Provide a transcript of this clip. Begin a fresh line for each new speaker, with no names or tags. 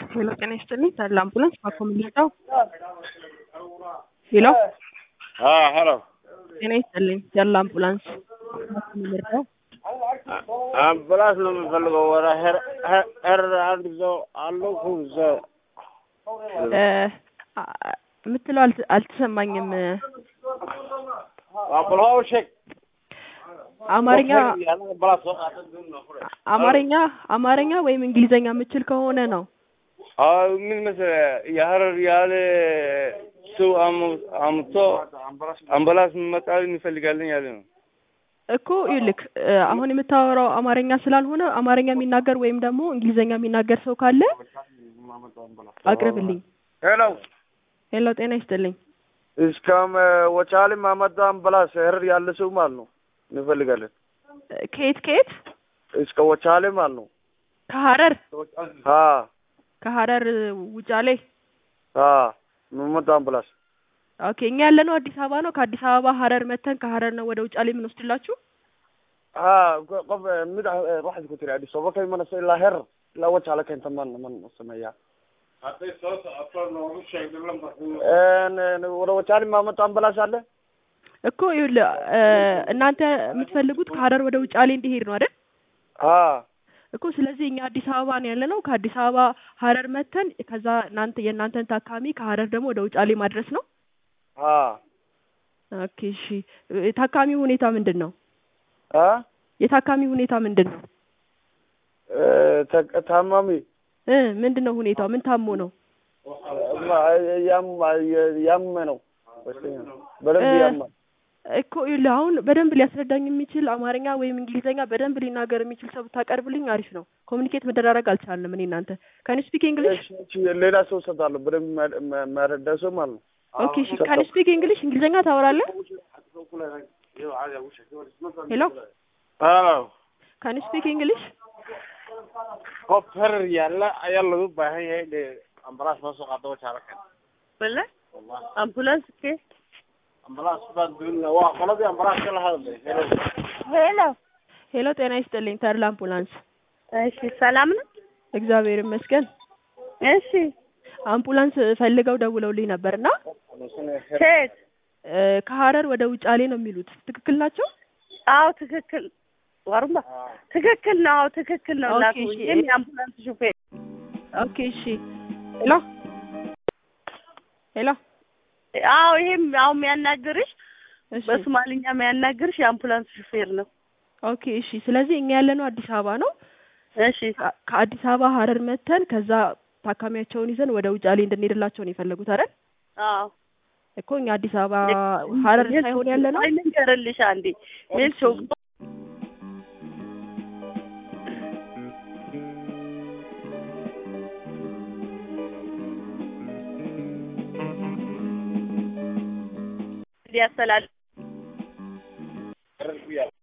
ሄሎ ጤና ይስጥልኝ ታዲያ አምቡላንስ ባኮ ምልጫው ሄሎ
ሄሎ
ጤና ይስጥልኝ ያለ አምቡላንስ ባኮ ምልጫው
አምቡላንስ ነው የምፈልገው። ወደ ሄር አንድ ሰው አለው ኩዘ
የምትለው አልተ- አልተሰማኝም።
አምቡላንስ ሼክ
አማርኛ አማርኛ አማርኛ ወይም እንግሊዘኛ የምችል ከሆነ ነው።
ምን መሰለህ የሀረር ያለ ሰው አሙ- አምቶ አምቡላንስ መጣል እንፈልጋለን ያለ ነው።
እኮ ይልክ አሁን የምታወራው አማርኛ ስላልሆነ አማርኛ የሚናገር ወይም ደግሞ እንግሊዘኛ የሚናገር ሰው ካለ አቅርብልኝ።
ሄሎ
ሄሎ ጤና ይስጥልኝ።
እስከም ወቻሊ ማመጣ አምቡላንስ ሄር ያለ ሰው ማለት ነው እንፈልጋለን።
ከየት ከየት?
እስከ ወቻሌ ማለት ነው።
ከሀረር
አ
ከሀረር ውጫሌ።
አ ማመጣ አምቡላንስ
ኦኬ እኛ ያለነው አዲስ አበባ ነው። ከአዲስ አበባ ሀረር መተን ከሀረር ነው ወደ ውጫሌ የምንወስድላችሁ።
ها قف مد واحد كنت رأي صوبك من إلى هر لا وجه على كنت من من سميا እኔ ወደ ወቻሊ ማመጣ አምቡላንስ አለ።
እኮ ይኸውልህ እናንተ የምትፈልጉት ከሀረር ወደ ውጫሌ እንዲሄድ ነው አይደል?
አ
እኮ ስለዚህ እኛ አዲስ አበባ ነው ያለ ነው። ከአዲስ አበባ ሀረር መተን ከዛ እናንተ የእናንተን ታካሚ ከሀረር ደግሞ ወደ ውጫሌ ማድረስ ነው።
አ
ኦኬ እሺ። የታካሚው ሁኔታ ምንድን ነው?
አ
የታካሚ ሁኔታ ምንድን ነው?
ታማሚ
እ ምንድን ነው ሁኔታው? ምን ታሞ ነው?
ያም ያም ነው በደንብ ያማ
እኮ ይኸውልህ አሁን በደንብ ሊያስረዳኝ የሚችል አማርኛ ወይም እንግሊዘኛ በደንብ ሊናገር የሚችል ሰው ብታቀርብልኝ አሪፍ ነው። ኮሚኒኬት መደራረግ አልቻልንም እኔ እናንተ። ካን ስፒክ እንግሊሽ?
ሌላ ሰው ሰጣለሁ በደንብ መረዳ ሰው ማለት ነው።
ኦኬ እሺ። ካን ስፒክ እንግሊሽ? እንግሊዘኛ ታወራለህ? ሄሎ
ሄሎ
ካን ስፒክ እንግሊሽ?
qof herer yaalla ayaa lagu baahan yahay de ambulance noo soo qaado wajaalakan
Wala? Ambulance ke?
ambulance baan doonina waa qoladii ambulance ka la hadlay Hello.
ሄሎ
ሄሎ ጤና ይስጥልኝ ተድላ አምቡላንስ።
እሺ፣ ሰላም ነው?
እግዚአብሔር ይመስገን።
እሺ፣
አምቡላንስ ፈልገው ደውለውልኝ ነበርና
ሴት
እ ከሀረር ወደ ውጫሌ ነው የሚሉት ትክክል ናቸው?
አዎ፣ ትክክል ወርማ ትክክል ነው። አዎ፣ ትክክል ነው።
ኦኬ፣
ላኩ
እሺ።
ይሄም የአምቡላንስ ሹፌር
ኦኬ እሺ። ሄሎ ሄሎ
አዎ፣ ይሄም አሁን የሚያናግርሽ
እሺ
በሶማሊኛ የሚያናግርሽ የአምቡላንስ ሹፌር ነው።
ኦኬ እሺ። ስለዚህ እኛ ያለነው አዲስ አበባ ነው።
እሺ፣
ከ- ከአዲስ አበባ ሀረር መተን ከዛ ታካሚያቸውን ይዘን ወደ ውጫሌ እንድንሄድላቸው ነው የፈለጉት አይደል?
አዎ።
እኮ እኛ አዲስ አበባ ሀረር ሳይሆን ያለ ነው።
አይ ልንገርልሽ አንዴ ሜልሾ እንዲያስተላልፍ